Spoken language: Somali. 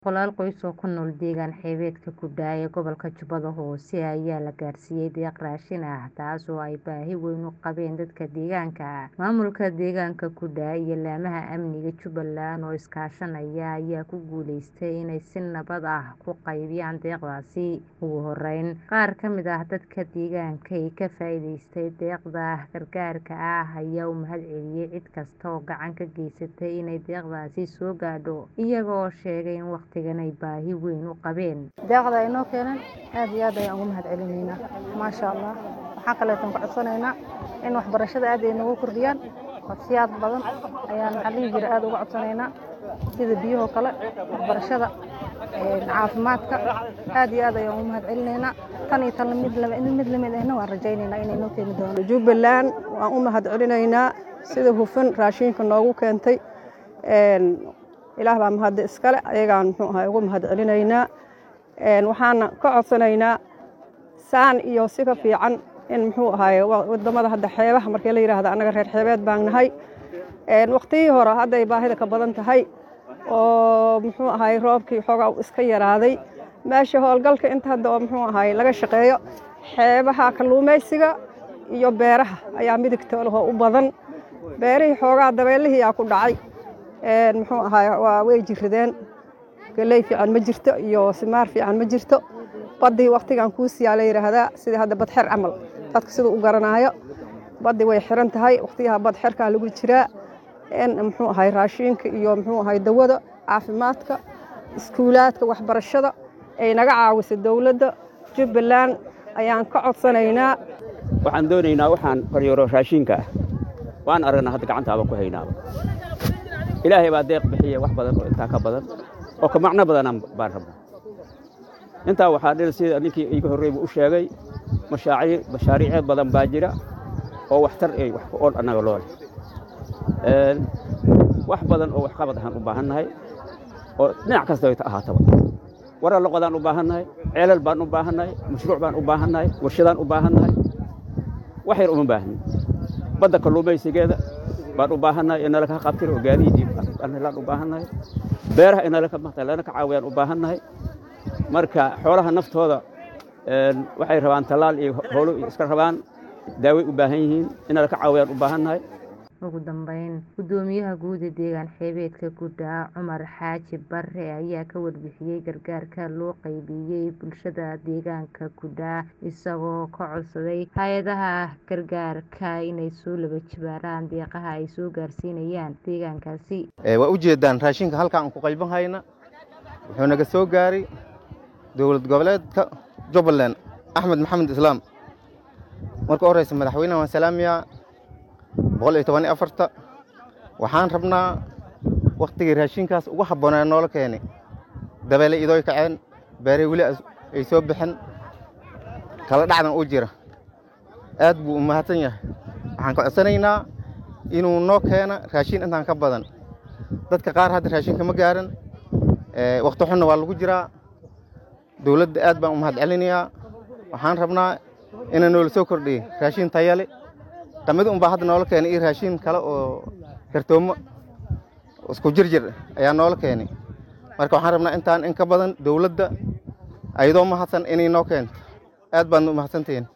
Boqolaal qoys oo ku nool deegaan xeebeedka Kudai ee gobolka Jubbada Hoose ayaa la gaarsiiyay deeq raashin ah taas oo ay baahi weyn u qabeen dadka deegaanka. Maamulka deegaanka Kudai iyo laamaha amniga Jubbaland oo iskaashanaya ayaa ku guuleystay inay si nabad ah ku qaybiyaan deeqdaasi. Ugu horeyn, qaar ka mid ah dadka deegaanka ee ka faa'iidaystay deeqda gargaarka ah ayaa u mahadceliyay cid kasta oo gacan ka geysatay inay deeqdaasi soo gaadho, iyaga oo sheegay in waqtigan ay baahi weyn u qabeen. deeqda ay noo keeneen aad iyo aad ayaan ugu mahadcelinaynaa maasha allah waxaan kaleeton ka codsanaynaa in waxbarashada aad ay noogu kordhiyaan codsiyaad badan ayaan maxaa dhihi jiray aad uga codsanaynaa sida biyahoo kale waxbarashada caafimaadka aad iyo aad ayaan ugu mahadcelinaynaa tan iyo tan mid mid lamid ahna waan rajaynaynaa inay noo keeni doonaan jubbaland waan u mahadcelinaynaa sida hufan raashinka noogu keentay ilaah baa mahadda iskale ayagaan muxuu ahay ugu mahadcelinaynaa waxaana ka codsanaynaa saan iyo si ka fiican in muxuu ahay wadamada hadda xeebaha markii la yidhaahdo annaga reer xeebeed baan nahay waqtiyihii hore hadday baahida ka badan tahay oo muxuu ahay roobkii xoogaa iska yaraaday meesha howlgalka inta hadda oo muxuu ahay laga shaqeeyo xeebaha kalluumaysiga iyo beeraha ayaa midigta lahoo u badan beerihii xoogaa dabeelihii aa ku dhacay muxuu ahay waa way jirideen galey fiican ma jirto iyo simaar fiican ma jirto baddii waqtigan kuusiyaa la yidhaahdaa sidii hadda badxer camal dadka siduu u garanaayo baddii way xiran tahay waqtiyaha badxerkaa lagu jiraa in muxuu ahay raashinka iyo muxuu ahay dawada caafimaadka iskuulaadka waxbarashada ay naga caawiso dowladda jubbaland ayaan ka codsanaynaa waxaan doonaynaa waxaan koryooro raashinka ah waan aragnaa hadda gacantaaba ku haynaaba ilaahay baa deeq bixiya wax badan oo intaa ka badan oo ka macno badanaan baan rabnaa intaa waxaa dhir sida ninkii iiga horreeyba u sheegay mashaariicyo badan baa jira oo waxtar ay wax ku ool annaga loo leh wax badan oo waxqabad ahaan u baahannahay oo dhinac kasta ay ahaataba warar loqodaan u baahannahay ceelal baan u baahannahay mashruuc baan u baahannahay warshadaan u baahannahay wax yar uma baahnin badda kalluumaysigeeda baan u baahannahay in nalaka qabtiro oo gaadiidii anhelaan u baahannahay beeraha in nalaka maqta lana ka caawiyaan u baahannahay marka xoolaha naftooda waxay rabaan tallaal iyo howlo iska rabaan daaway u baahan yihiin in nalaka caawiyaan u baahannahay ugu dambeyn gudoomiyaha guud ee deegaan xeebeedka Kudai Cumar Xaaji Barre ayaa ka warbixiyay gargaarka loo qaybiyay bulshada deegaanka Kudai isagoo ka codsaday hay'adaha gargaarka inay soo laba jibaaraan deeqaha ay soo gaarsiinayaan deegaankaasi waa u jeedaan raashinka halkaan ku qayban hayna wuxuu naga soo gaaray dowlad goboleedka Jubbaland Axmed Maxamed Islaam marka horeysa madaxweynaha waan salaamayaa boqol iyo toban iyo afarta waxaan rabnaa wakhtigii raashinkaas ugu habboonaa noola keenay dabeele idooy kaceen beerey weli ay soo baxeen kala dhacdan u jira aad buu u mahadsan yahay waxaan ka codsanaynaa inuu noo keena raashin intaan ka badan dadka qaar hadda raashinka ma gaaran wakhti xunna waa lagu jiraa dowladda aad baan u mahad celinayaa waxaan rabnaa inaa noola soo kordhiye raashin tayale qamadi un baa hadda noola keenay iyo raashin kale oo kartoomo isku jirjir ayaa noola keenay marka waxaan rabnaa intaan in ka badan dowladda ayadoo mahadsan inay noo keento aad baadna u mahadsantihiin